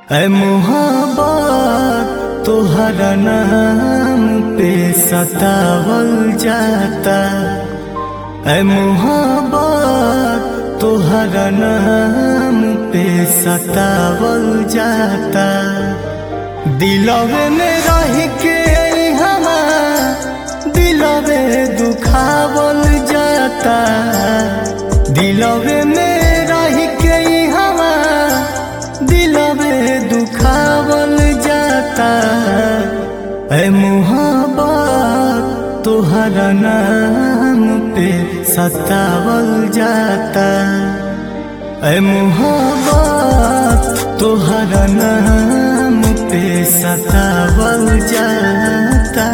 ऐ मोहब्बत तोहरा नाम पे सतावल जाता ऐ मोहब्बत तोहरा नाम पे सतावल जाता दिलवे में रह के हमा दिलवे दुखावल जाता दिलवे में रह के हमा दिलवे दुखावल जाता ऐ मोहब्बत तोहरा नाम पे सतावल जाता ऐ मोहब्बत तोहरा नाम पे सतावल जाता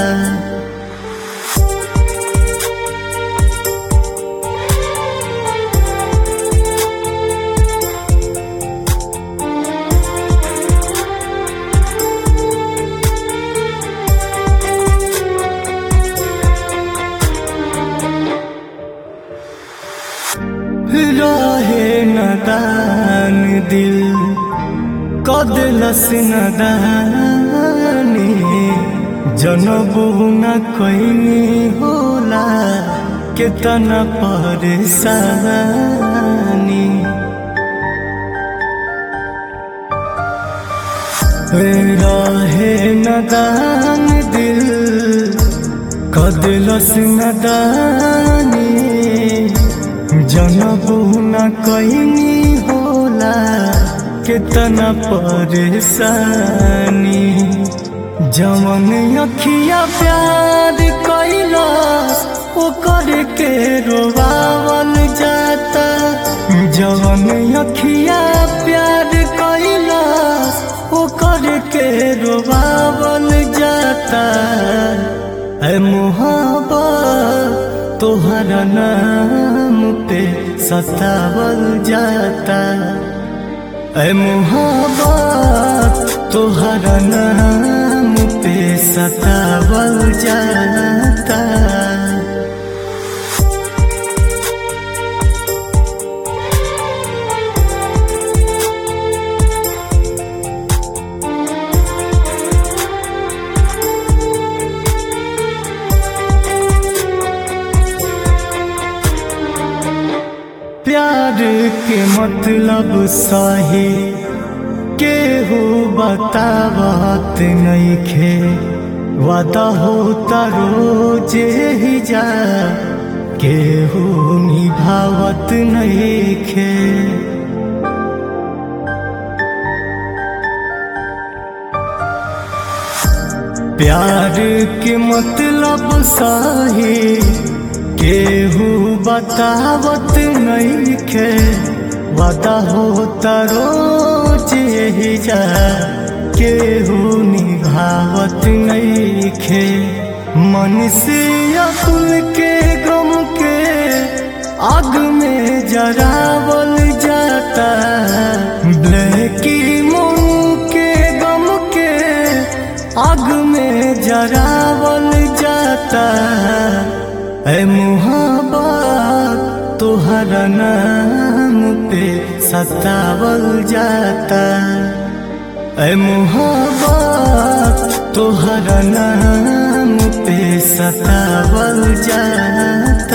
रहे नदान दिल कदलस नदानी जनबू न कैनी होला केतना परेशानी रहे नदान दिल कदलस नदानी जनबू न कैनी होला केतना परेशानी जवन अखिया प्यार कैला ओकर के रोवावल जाता जवन अखिया प्यार कैला ओकर के रोवावल जाता ऐ मोहब्बत तोहरा नाम पे सतावल जाता ऐ मोहब्बत तोहरा नाम पे सतावल जाता प्यार के मतलब सही केहू बतावत नइखे वादा होता रोज ही जा केहू निभावत नइखे प्यार के मतलब सही केहू बतावत नइखे वादा होता रोज यही जा केहू निभावत नइखे मन से अकुल के गम के आग में जरावल जाता ब्लैकी मुंह के गम के आग में जरावल जाता ऐ मोहब्बत तोहरा नाम पे सतावल जाता ऐ मोहब्बत तोहरा नाम पे सतावल जाता